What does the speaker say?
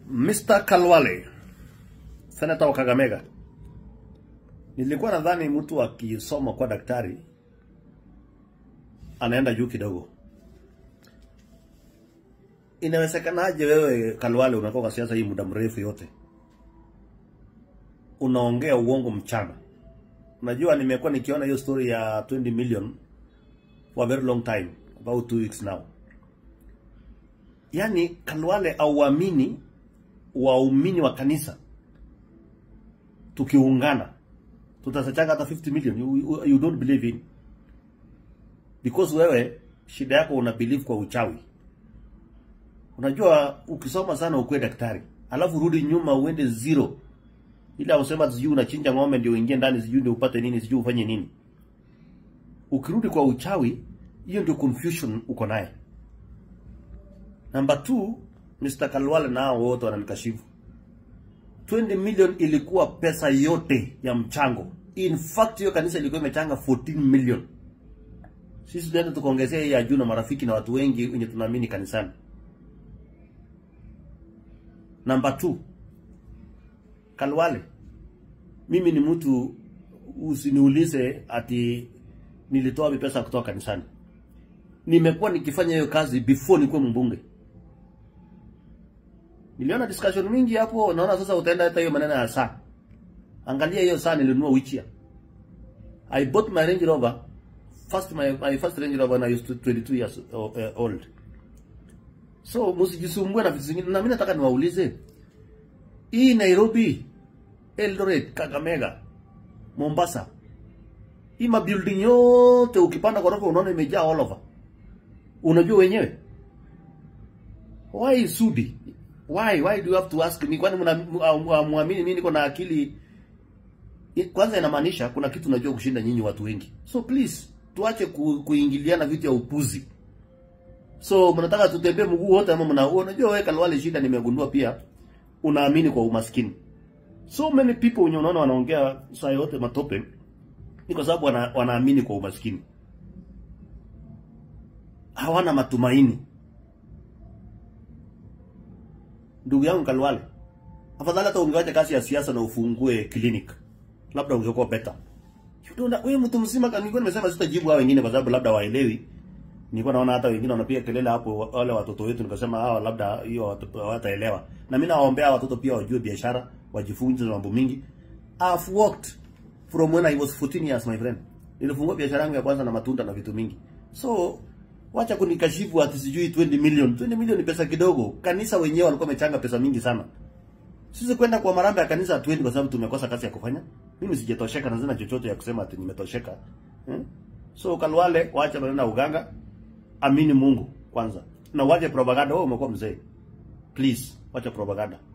Mr. Kalwale, senata wa Kakamega. Nilikuwa nadhani mtu akisoma kwa daktari anaenda juu kidogo. Inawezekanaje wewe Kalwale umekuwa kwa siasa hii muda mrefu yote unaongea uongo mchana? Unajua, nimekuwa nikiona hiyo story ya 20 million for a very long time, about two weeks now. Yaani Kalwale auamini waumini wa kanisa tukiungana tutasachanga hata 50 million you, you, you don't believe in because wewe shida yako una believe kwa uchawi. Unajua ukisoma sana ukuwe daktari alafu rudi nyuma uende zero, ila usema sijui unachinja ng'ombe ndio uingie ndani sijui ndio upate nini sijui ufanye nini. Ukirudi kwa uchawi, hiyo ndio confusion uko naye. Number two, Mr. Kalwale nao wote wananikashifu. 20 million ilikuwa pesa yote ya mchango. In fact hiyo kanisa ilikuwa imechanga 14 million. Sisi tunaenda tukaongezea hii ya juu na marafiki na watu wengi wenye tunaamini kanisani. Number two, Kalwale, mimi ni mtu usiniulize ati nilitoa wapi pesa kutoka kanisani. Nimekuwa nikifanya hiyo kazi before nikuwe mbunge. Niliona discussion mingi hapo, naona sasa utaenda hata hiyo maneno ya saa. Angalia hiyo saa nilinunua which year. I bought my Range Rover first my, my first Range Rover when I used to 22 years uh, old. So msijisumbue na vitu zingine, na mimi nataka niwaulize hii Nairobi, Eldoret, Kakamega, Mombasa, hii mabuilding yote ukipanda ghorofa unaona imejaa all over. Unajua wenyewe why Sudi? Why why do you have to ask me? Kwani mnaamini mimi niko na akili? Kwanza inamaanisha kuna kitu najua kushinda nyinyi watu wengi. So please tuache ku, kuingiliana vitu ya upuzi. So mnataka tutembee mguu wote ama mna unajua wewe Kalwale, shida nimegundua pia unaamini kwa umaskini. So many people wenye unaona wanaongea saa yote matope ni kwa sababu wana, wanaamini kwa umaskini. Hawana matumaini. Ndugu yangu Kalwale, afadhali hata ungewacha kazi ya siasa na ufungue clinic, labda ungekuwa better. Wewe mtu mzima, nilikuwa nimesema sitajibu hao wengine kwa sababu labda waelewi. Nilikuwa naona hata wengine wanapiga kelele hapo, wale watoto wetu, nikasema hawa labda hiyo hawataelewa. Na mimi nawaombea watoto pia wajue biashara, wajifunze mambo mingi. I've worked from when I was 14 years my friend. Nilifungua biashara yangu ya kwanza na matunda na vitu mingi. So Wacha kunikashifu ati sijui 20 million. 20 million ni pesa kidogo. Kanisa wenyewe walikuwa wamechanga pesa mingi sana. Sisi kwenda kwa marambe ya kanisa hatuendi kwa sababu tumekosa kazi ya kufanya. Mimi sijatosheka na zina chochote ya kusema ati nimetosheka. Hmm? So Kalwale, wacha maneno ya uganga. Amini Mungu kwanza. Na wache propaganda. Wewe umekuwa mzee. Please, wacha propaganda.